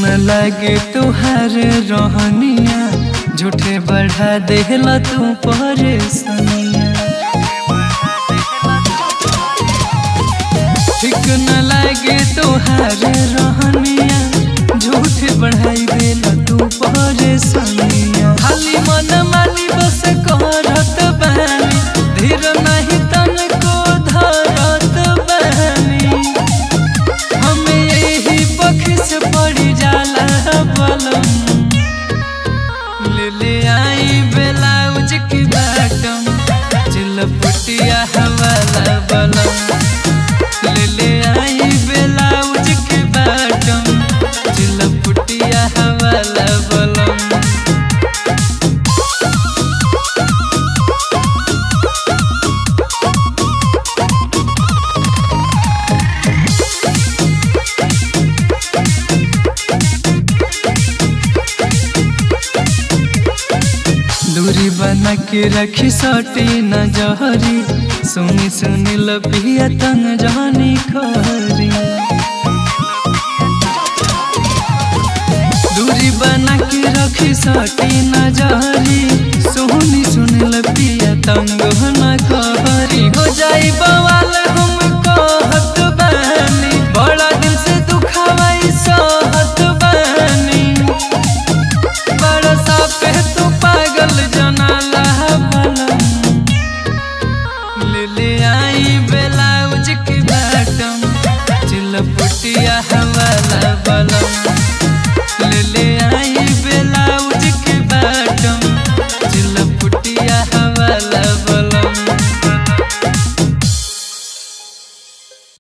न लगे तुहार रहनिया झूठे बढ़ा देला तू परेशानिया ठीक न लगे तुहार रहनिया झूठे बढ़ाई देला तू परेशानिया खाली मन मानी बस करत बानी धीर नहीं तन को धरत बानी हमें यही पख से पड़ी जाला बलम ले ले आई ब्लाउज की बाटम चिलपटिया हवाला बलम ले ले आई ब्लाउज की बाटम चिलपटिया हवाला बलम दूरी बना के रखी सटी न जहरी सुनी सुनी लपिया तंग जानी खरी दूरी बना के रखी सटी न जहरी सुनी सुनी लपिया तंग न खरी हो जाई बवाल